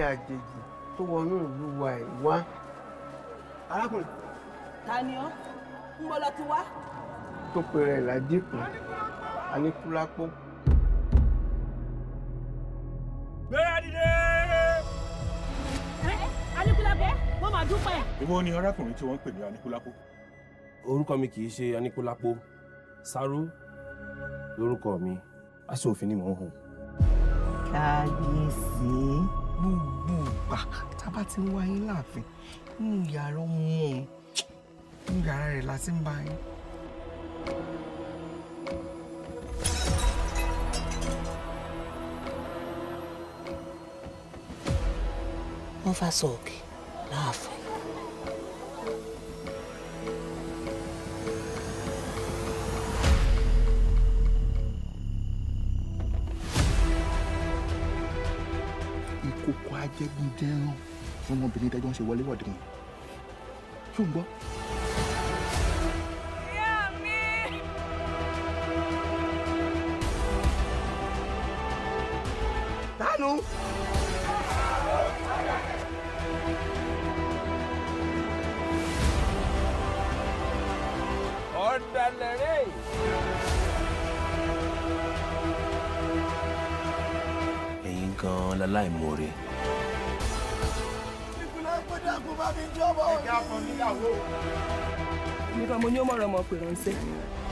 àjèjì tó wọnú ìlú wa ẹ̀ wá. arákùnrin ta ni ọ́ ń bọ́ lọ ti wá. tó pe rẹ̀ ládìkù aníkúlápó. gbéra dìde. Aníkúlápó wọ́n máa dúpẹ́. èwo ni arákùnrin tí wọ́n ń pè ní anikulapo. orúkọ mi kì í ṣe aníkúlápó sáró lórúkọ mi aṣọ òfin ni mò ń hùn. kábíyèsí gbogbo ìgbà tá a bá ti ń wá yín láàfin nínú yàrá ọmọ òun nínú yàrá rẹ̀ la ti ń bá yín. wọ́n fà sọ̀kè láàfin. ìkòkò ajẹgúnjẹran fún ọmọbìnrin tẹjọ ń ṣe wọléwọ̀de wọn ṣó ń gbọ́. dánú. ọ̀dàlẹ̀ rẹ̀. ẹ̀yin gan-an láláìmoore. nígbà mo ní ó mọ̀rọ̀ ọmọ pè ránṣẹ́.